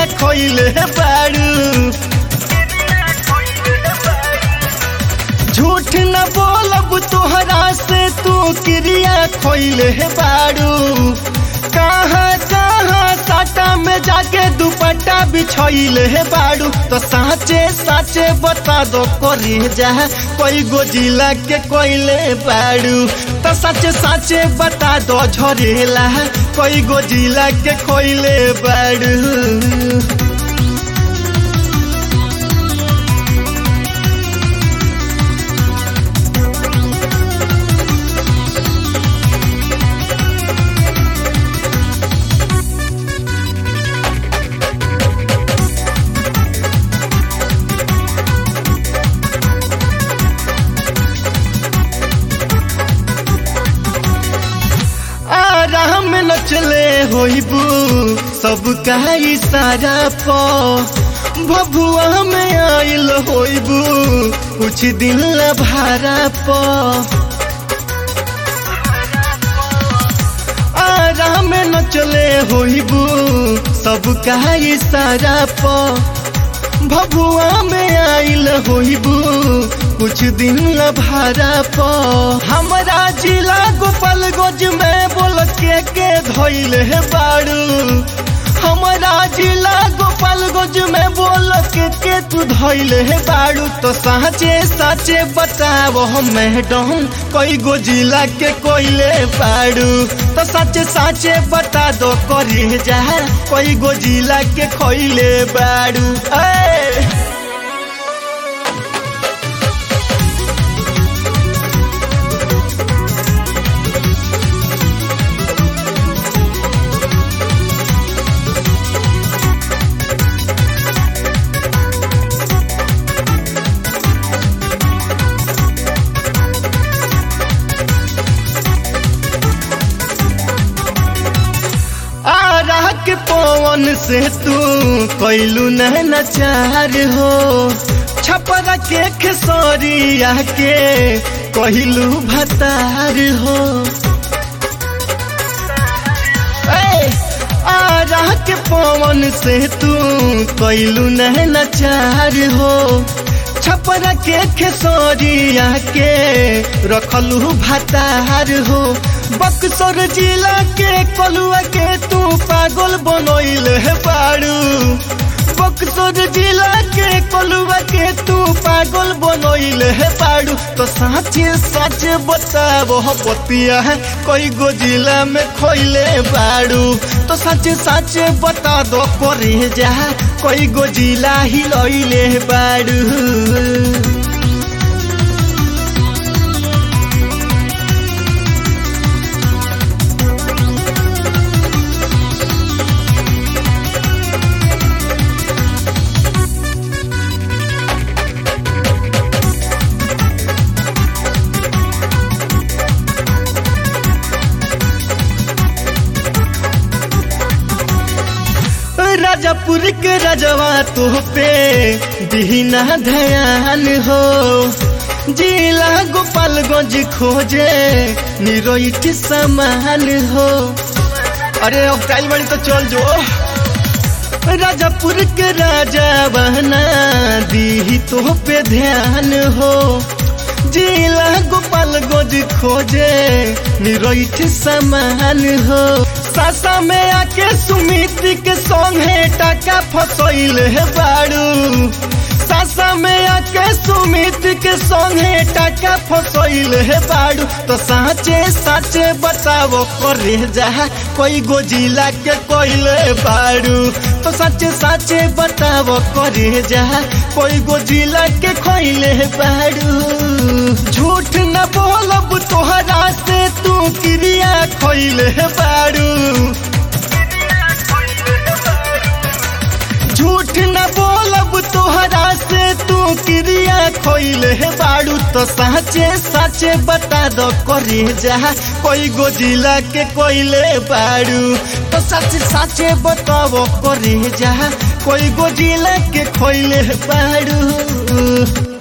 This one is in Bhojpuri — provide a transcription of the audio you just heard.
खोइले बाड़ू झूठ न बोलब तोहरा से तू क्रिया खोइले बाड़ू कहाँ कहाँ साटा में जाके दुपट्टा बिछोइले बाड़ू तो साचे साचे बता दो करे जा कोई गोजिला के कोइले बाड़ू तो साचे साचे बता दो झरेला कोई गोजिला के कोइले बाड़ू आराम न चले होइबू सब का इशारा प भभुआ में आइल होइबू कुछ दिन ला भारा प आराम न चले होइबू सब का इशारा प भभुआ में आइल होइबू कुछ दिन ला भारा प हमरा जिला गोपालगंज में बोल के के धोइले बाड़ू हमरा जिला गोपालगंज में बोल के के तू धोइले बाड़ू तो साचे साचे बताओ मैडम कोई गो जिला के कोइले बाड़ू तो साचे साचे बता दो करे जा कोई गो जिला के खोइले बाड़ू ए आरा के पवन से तू कैलू नचार हो छपरा के खेसरिया के कहलू भतार हो ए, आरा के पवन से तू कैलू नचार हो छपरा के खेसरिया के रखलू भतार हो बक्सर जिला के कलुआ के तू पागल बनोइल है बाड़ू बक्सर जिला के कलुआ के तू पागल बनोइल है बाड़ू तो साचे साचे बताबो बतिया है कोई गो जिला में खोइले बाड़ू तो साचे साचे बता दो करे जा कोई गो जिला ही लइले बाड़ू राजापुर के राजवा तो पे दीना ध्यान हो जिला गोपालगंज खोजे निरोइट समान हो अरे अब काल बड़ी तो चल जो राजापुर के राजा बहना दी तो पे ध्यान हो जिला गोपालगंज खोजे निरोइट समान हो सासा में आके सुमित के संग है टाका फसैल है बाड़ू सासा में आके सुमित के संग है टाका फसैल है बाड़ू तो साचे साचे बताओ करे जा कोई गो जिला के कोइले बाड़ू तो साचे साचे बताओ करे जा कोई गो जिला के खोइले बाड़ू झूठ न बोलब तोहरा से तू क्रिया खोइले बाड़ू झूठ न बोलब तोहरा से तू क्रिया खोइले बाड़ू तो साचे साचे बता दो करे जा कोई गो जिला के कोइले बाड़ू तो साचे साचे बताओ करे जा कोई गो जिला के खोइले बाड़ू